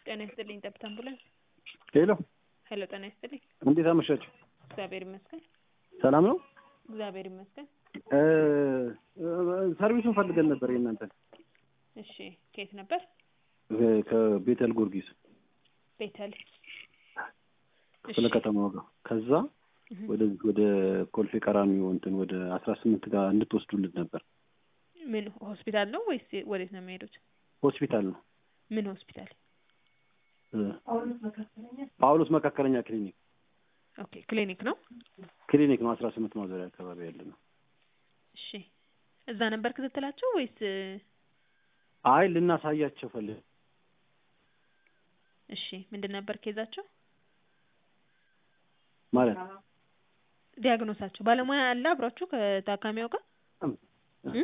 ጤና ይስጥልኝ ጠብታ አምቡላንስ። ሄሎ ሄሎ ጤና ይስጥልኝ። እንዴት አመሻችሁ? እግዚአብሔር ይመስገን። ሰላም ነው? እግዚአብሔር ይመስገን። እ ሰርቪሱን ፈልገን ነበር የእናንተን እሺ ከየት ነበር? እ ከቤተል ጊዮርጊስ ቤተል። ክፍለ ከተማ ጋር ከዛ እህ፣ ወደ ወደ ኮልፌ ቀራኒዮ እንትን ወደ አስራ ስምንት ጋር እንድትወስዱልን ነበር። ምን ሆስፒታል ነው ወይስ ወዴት ነው የሚሄዱት? ሆስፒታል ነው ምን ሆስፒታል? እ ጳውሎስ መካከለኛ ክሊኒክ ኦኬ ክሊኒክ ነው። ክሊኒክ ነው። አስራ ስምንት ማዞሪያ አካባቢ ያለ ነው። እሺ እዛ ነበር ክትትላቸው ወይስ? አይ ልናሳያቸው ፈልግ እሺ ምንድን ነበር ኬዛቸው? ማለት ዲያግኖሳቸው ባለሙያ አለ አብሯችሁ ከታካሚው ጋር? እ?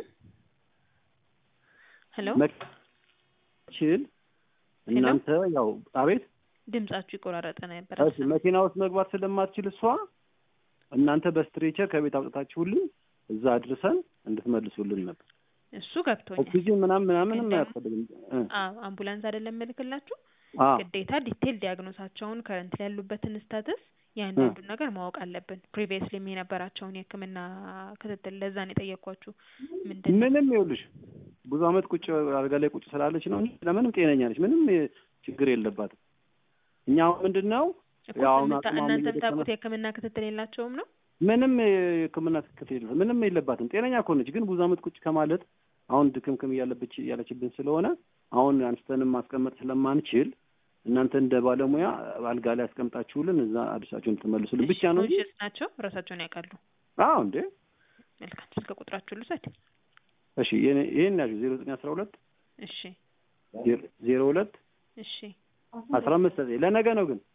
ሄሎ ችል እናንተ ያው አቤት ድምጻችሁ ይቆራረጠ ነበር። እሺ መኪና ውስጥ መግባት ስለማትችል እሷ እናንተ በስትሬቸር ከቤት አውጥታችሁልን እዛ አድርሰን እንድትመልሱልን ነበር። እሱ ገብቶኛል። ኦክሲጅን ምናምን ምናምንም ግን ደግሞ- አያስፈልግም። እ አዎ አምቡላንስ አይደለም መልክላችሁ አ ግዴታ ዲቴል ዲያግኖሳቸውን ከረንት ላይ ያሉበትን ስታትስ ያንዳንዱን ነገር ማወቅ አለብን። ፕሪቪየስሊም የነበራቸውን የሕክምና ክትትል ለዛ ነው የጠየኳችሁ። ምንድን ነው ምንም ይኸውልሽ ብዙ አመት ቁጭ አልጋ ላይ ቁጭ ስላለች ነው እንጂ ለምንም ጤነኛ ነች። ምንም የ- ችግር የለባትም። እኛ አሁን ምንድን ነው እኮ ያው ስምንት- አቅሟም እናንተ እየደከመ- የምታውቁት የሕክምና ክትትል የላቸውም ነው? ምንም የሕክምና ትክክል የለም። ምንም የለባትም። ጤነኛ እኮ ነች። ግን ብዙ አመት ቁጭ ከማለት አሁን ድክምክም እያለብች እያለችብን ስለሆነ አሁን አንስተንም ማስቀመጥ ስለማንችል እናንተ እንደ ባለሙያ አልጋ ላይ ያስቀምጣችሁልን እዛ አዲሳችሁን እንድትመልሱልን ብቻ ነው እንጂ ኮንሽስ ናቸው፣ ራሳቸውን ያውቃሉ። አዎ እንዴ መልካም ስልክ ቁጥራችሁ ልውሰድ። እሺ የኔ- ይሄን ያዥ ዜሮ ዘጠኝ አስራ ሁለት እሺ ዜሮ ሁለት እሺ አስራ አምስት ዘጠኝ ለነገ ነው ግን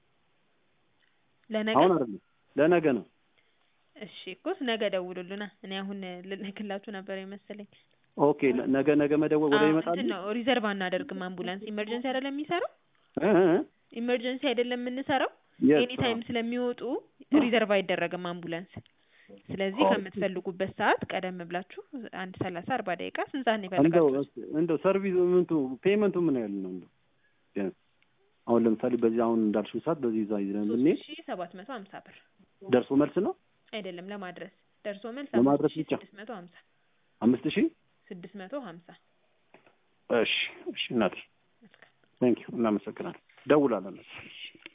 ለነገ አሁን አይደለም ለነገ ነው እሺ እኮ ነገ ደውሉልና እኔ አሁን ልልክላችሁ ነበር የመሰለኝ። ኦኬ ለ- ነገ ነገ መደወል ወደ አዎ፣ ይመጣል እንትን ነው ሪዘርቭ አናደርግም። አምቡላንስ ኢመርጀንሲ አይደለም የሚሰራው እ እ እ ኢመርጀንሲ አይደለም የምንሰራው Yes, ኤኒ ታይም አዎ። ስለሚወጡ ሪዘርቭ አይደረግም አምቡላንስ። ስለዚህ ኦኬ። ከምትፈልጉበት ሰዓት ቀደም ብላችሁ አንድ ሰላሳ አርባ ደቂቃ ስንት ሰዓት ነው እንደው የፈለጋችሁት? እንደው ሰርቪስ ምንቱ ፔመንቱ ምን ያህል ነው እንደው ቢያንስ አሁን ለምሳሌ በዚህ አሁን እንዳልሽው ሰዓት በዚህ ይዛ ይዘን ብንሄድ ሶስት ሺ ሰባት መቶ ሀምሳ ብር ደርሶ መልስ ነው አይደለም ለማድረስ ደርሶ መልስ ለማድረስ አምስት ሺ ብቻ? ስድስት መቶ ሀምሳ አምስት ሺህ ስድስት መቶ ሀምሳ እሺ እሺ እናቴ መልካም ቴንክ ዩ እናመሰግናለን ደውላለን